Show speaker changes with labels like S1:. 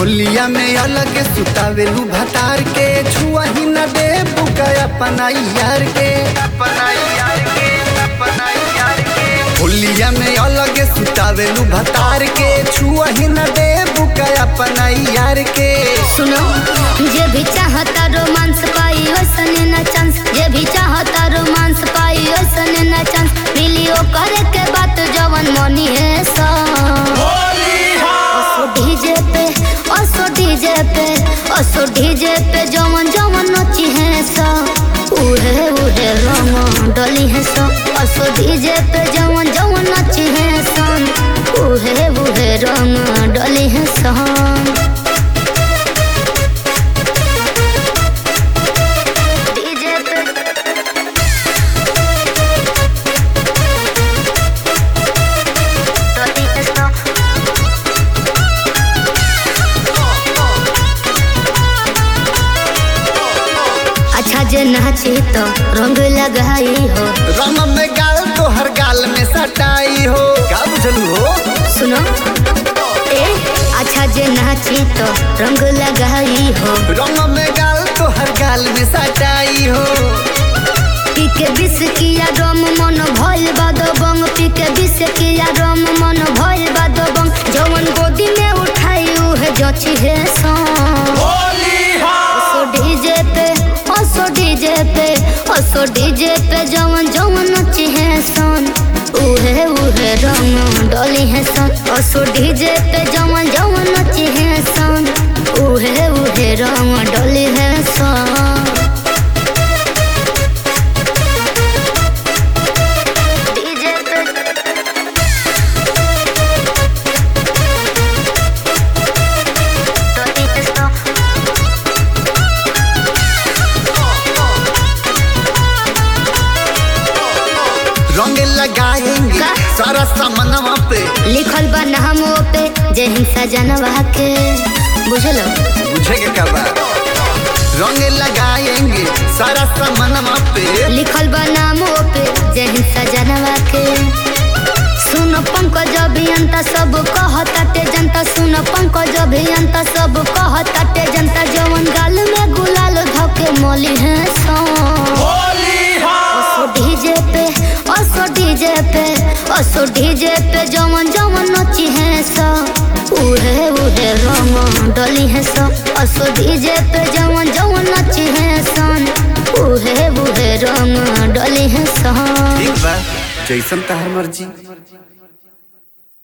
S1: होलिया में अलग सुतावेलू भतार के छुआ ही न दे बुका अपना यार के अपना यार के अपना यार के होलिया में अलग सुतावेलू भतार के छुआ ही न दे बुका अपना यार के
S2: सुनो जे भी चाहता रोमांस पाई वैसने न चांस जे भी चाहता रोमांस पाई वैसने न चांस मिलियो करे के बात जवन मनी है सा असो डीजे पे असो डीजे पे असो डीजे पे जवन जवन नची है सा उहे उहे रंग डली है सा असो डीजे पे जवन जवन नची है सन उहे उहे रंग डली है सा डीजे पे डली है सा अच्छा जे नाची तो रंग लगाई हो
S1: रंग में गाल तो हर गाल में सटाई हो का बुझलू हो
S2: सुनो ए अच्छा जे नाची तो रंग लगाई हो
S1: रंग में गाल तो हर गाल में सटाई हो
S2: पी के बिस किया रम मन भइल बादो बंग पी के बिस किया रम मन भइल बादो बंग जवन गोदी में उठाई उहे जची है सॉन्ग असो डीजे पे असो डीजे पे असो डीजे पे जवन जवन नची है सन उहे उहे रंग डली है सन असो डीजे पे जवन जवन नची है सन उहे उहे रंग डली है सन डीजे पे डली है सन
S1: रंग लगाएंगे
S2: का?
S1: सारा सामनवा पे
S2: लिखल बा नामो पे जय हिंसा जनवा के बुझलो
S1: बुझेगे क्या बात रंग लगाएंगे सारा सामनवा पे
S2: लिखल बा नामो पे जय हिंसा जनवा के सुन पंकज अभियंता सब कहताटे जनता सुन पंकज अभियंता सब कहताटे जनता जवन गाल में गुलाल धके मली है असो डीजे पे असो डीजे पे असो डीजे पे जवन जवन नची है सा उहे उहे रंग डली है सा असो डीजे पे जवन जवन नची है सन उहे उहे रंग डली है सा
S1: ठीक बा जैसन तहर मर्जी